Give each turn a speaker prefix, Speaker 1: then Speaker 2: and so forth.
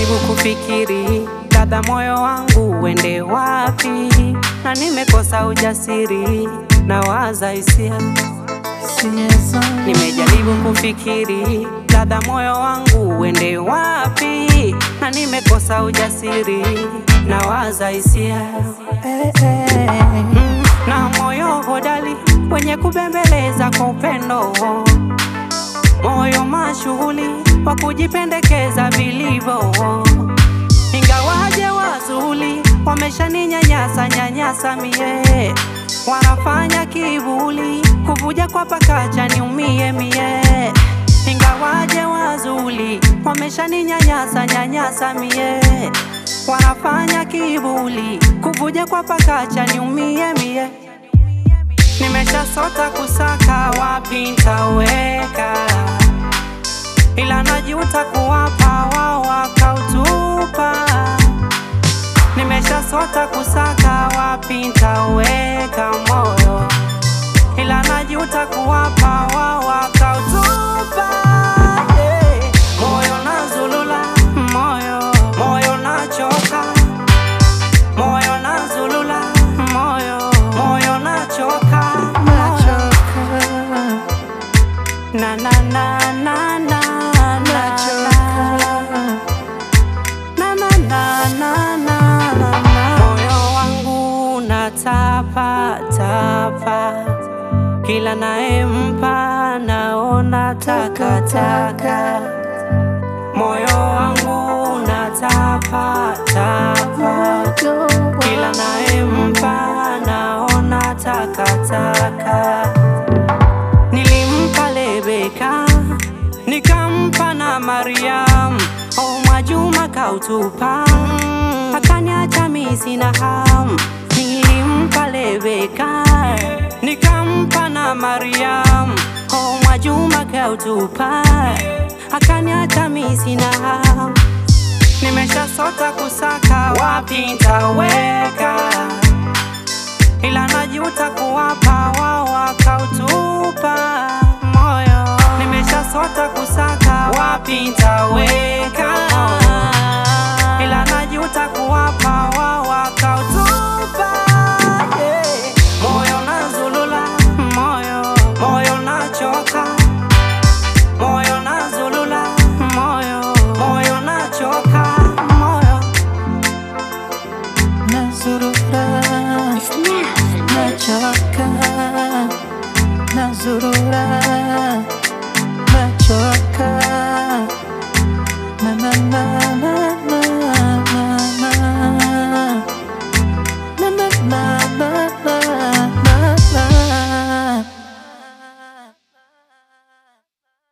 Speaker 1: Nimejaribu kufikiri dada, moyo wangu uende wapi, na nimekosa ujasiri na waza hisia. Nimejaribu kufikiri dada, moyo wangu uende wapi, na nimekosa ujasiri na waza hisia. Mm, na moyo hodari wenye kubembeleza kwa upendo, moyo mashughuli wa kujipendekeza vilivyo, ingawaje wazuri wameshaninyanyasa nyanyasa mie, wanafanya kivuli kuvuja kwa pakacha niumie mie, ingawaje wazuri wameshaninyanyasa nyanyasa mie, wanafanya kivuli kuvuja kwa pakacha niumie mie. Nimeshasota kusaka wapi ntaweka, ila najuta kuwapa wao wakautupa. Nimeshasota kusaka wapi ntaweka moyo, ila najuta kuwapa wao wakautupa. Yeah. Moyo nazulula, moyo moyo nachoka, moyo nazulula, moyo moyo nachoka, moyo na na na na na na na na na na na na na moyo wangu natapa tapa, kila naempa naona takataka. Moyo wangu natapa tapa, kila naempa naona takataka. Nilimpa Lebeka, nikampa na Mariam, oh Mwajuma kautupa, akaniacha mimi sina ham. Nilimpa Lebeka, nikampa na Mariam, oh Mwajuma kautupa, akaniacha mimi sina ham. Nimeshasota kusaka wapi ntaweka ila najuta kuwapa wao wakautupa moyo. Nimeshasota kusaka wapi ntaweka, ila najuta kuwapa wao wakautupa. Yeah. Moyo nazulula, moyo moyo nachoka, moyo nazulula, moyo moyo nachoka, moyo
Speaker 2: Nazurura, nachoka, nazurura, nachoka, na na na na